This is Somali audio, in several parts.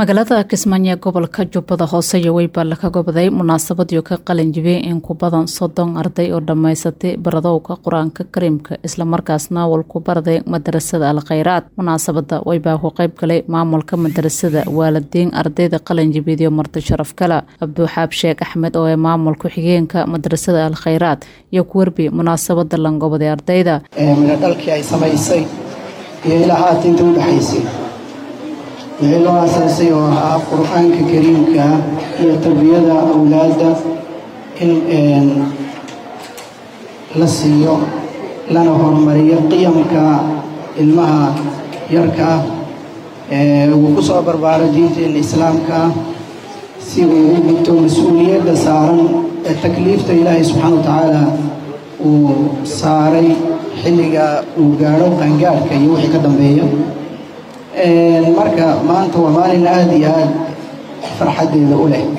magaalada kismaayo ee gobolka jubbada hoose iyo weyba laga gobaday munaasabadiio ka qalinjibiyey in ku badan soddon arday oo dhammaysatay baradowga qur-aanka kariimka islamarkaasna walku baraday madarasada al khayraad munaasabada weybaa ku qayb galay maamulka madarasada waalidiin ardayda qalinjibiyadiyo marti sharaf kale abduuxaab sheekh axmed oo ee maamulka xigeenka madarasada al khayraad iyo ku werbi munaasabada langobaday ardayda mina dhalkii ay samaysay iyo ilaa haata inta u dhexaysay wixii loo asaasay oo ahaa qur-aanka kariimka iyo tarbiyada awlaadda in la siiyo lana horumariyo qiyamka ilmaha yarka ah uu ku soo barbaaro diinteenna islaamka ah si uu u gubto mas-uuliyadda saaran ee takliifta ilaahay subxaana wa tacaala uu saaray xilliga uu gaadho qaangaadhka iyo wixii ka dambeeya marka maanta waa maalin aada iyo aada farxaddeeda u leh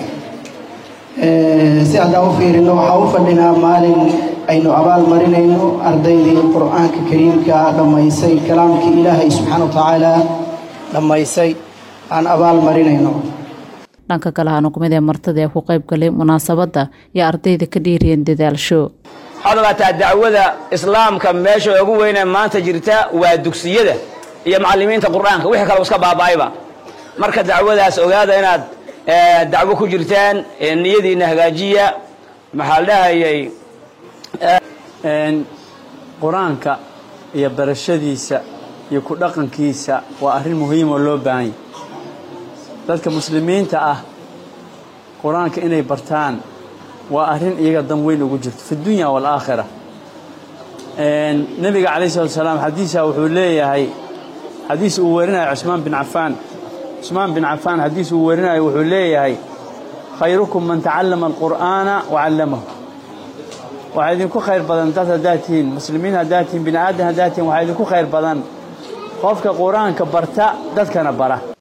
si haddaan u fiirino waxaa u fadhinaa maalin aynu abaal marinayno ardaydii qur-aanka kariimka dhammaysay kalaamkii ilaahay subxaana wa tacaala dhammaysay aan abaal marinayno dhanka kale hanukumid ee martada ee ku qayb galay munaasabadda iyo ardayda ka dhiiriyeen dadaalsho waxaad ogaataa dacwada islaamka meesha ugu weynee maanta jirta waa dugsiyada iyo macallimiinta qur-aanka wixii kale iska baaba'ayba marka dacwadaas ogaada inaad dacwo ku jirtaan niyadiina hagaajiya maxaa la dhahayay qur-aanka iyo barashadiisa iyo ku dhaqankiisa waa arrin muhiim oo loo baahan yahy dadka muslimiinta ah qur-aanka inay bartaan waa arrin iyaga dan weyn ugu jirto fi dunya waalaakhira nebiga calayh salatu salaam xadiisa wuxuu leeyahay xadiis uu werinayo cusmaan bin cafaan cusmaan bin cafaan xadiis uu werinayo wuxuu leeyahay khayrukum man tacallama alqur'aana wacallamahu waxaa idinku khayr badan dad haddaad tihiin muslimiin haddaad tihiin bini aadan haddaad tihiin waxaa idinku khayr badan qofka qur-aanka barta dadkana bara